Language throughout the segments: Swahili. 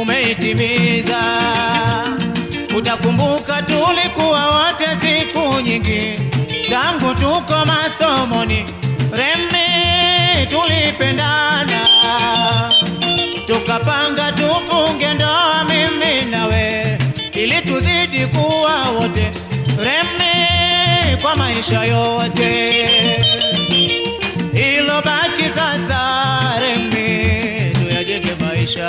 tumeitimiza. Utakumbuka tulikuwa wote siku nyingi tangu tuko masomoni, Remi tulipendana, tukapanga tufunge ndoa mimi nawe, ili tuzidi kuwa wote Remi kwa maisha yote. Ilo baki sasa Remi, tuyajenge maisha.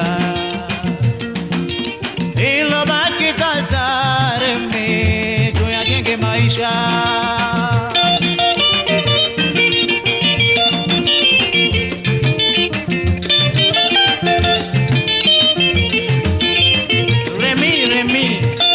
Ilo baki sasa Remi, tuyajenge maisha. Remi, Remi.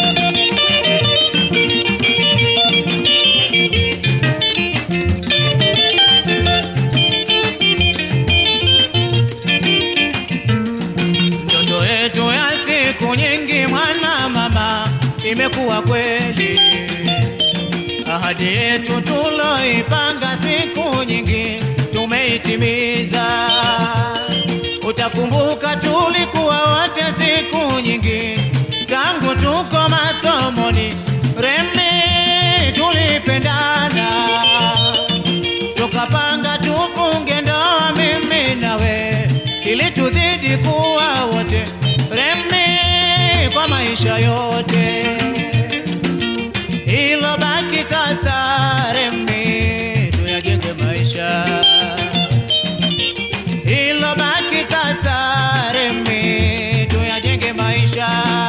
Ndoto yetu ya siku nyingi, mwana mama, imekuwa kweli. Ahadi yetu tuloipanga siku nyingi, tumeitimiza. Utakumbuka tulikuwa wote siku nyingi, tangu tuko masomoni, Remi tulipendana tukapanga tufunge ndoa mimi nawe, ili tuzidi kuwa wote Remi kwa maisha yote. Ilo baki sasa Remi, tuyajenge maisha. Ilo baki sasa Remi, tuyajenge maisha.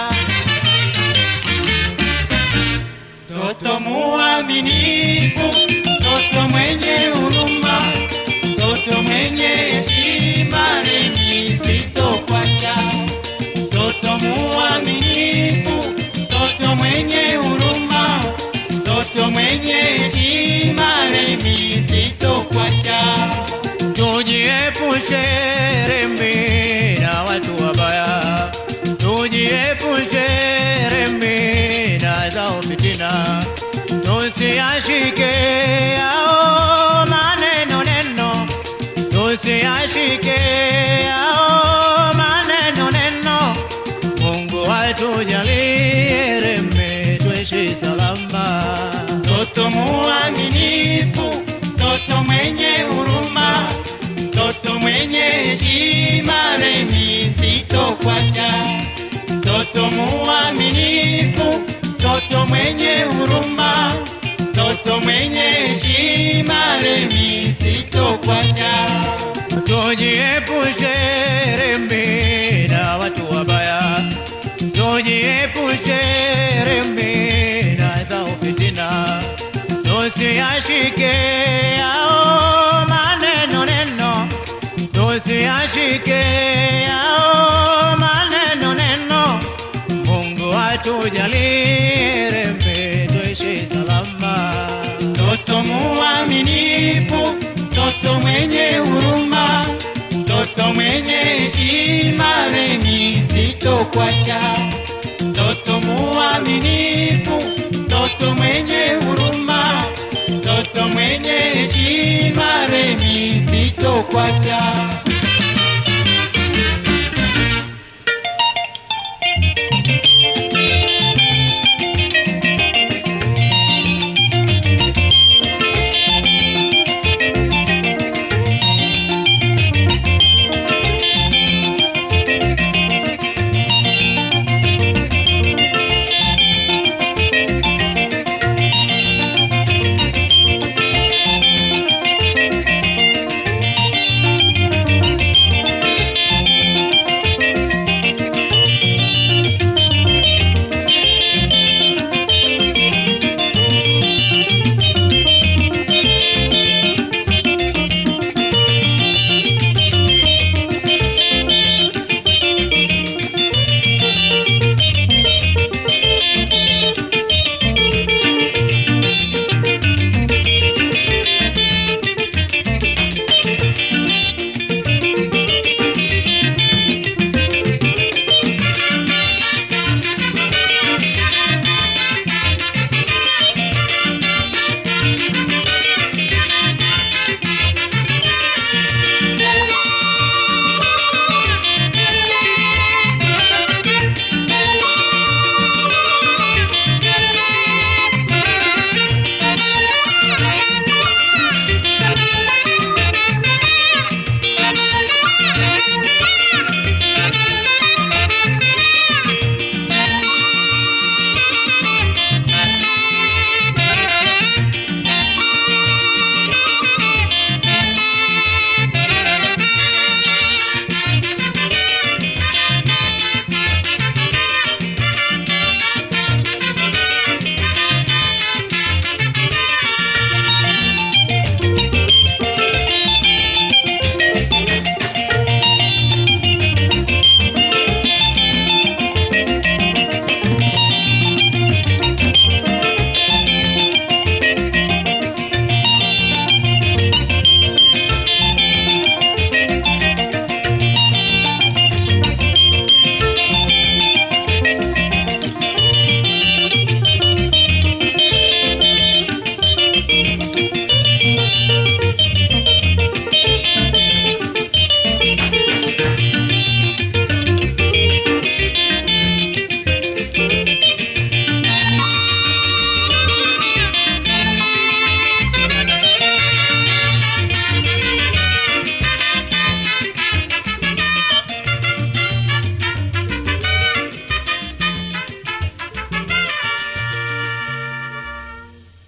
Toto muaminifu, toto mwenye huruma, toto mwenye heshima, Remi sitokwacha. Toto muaminifu, toto mwenye huruma, toto mwenye heshima, Remi sitokwacha. Tujiepushe Remi na watu wabaya, tujiepushe Remi na zao fitina, tusiyashike yao maneno neno, tusiyashike yao maneno neno. Mungu atujalie Remi tuishi salama. Toto muaminifu, toto mwenye huruma, toto mwenye heshima, Remi sitokwacha. Toto muaminifu, toto mwenye huruma, toto mwenye heshima, Remi sitokwacha. Tujiepushe Remi na watu wabaya, tujiepushe Remi na zao fitina, tusiyashike yao maneno neno, tusiyashike yao maneno neno. Mungu atujalie Remi tuishi salama. Toto muaminifu, toto mwenye huruma, toto mwenye heshima, Remi sitokwacha. Toto muaminifu, toto mwenye huruma, toto mwenye heshima, Remi sitokwacha.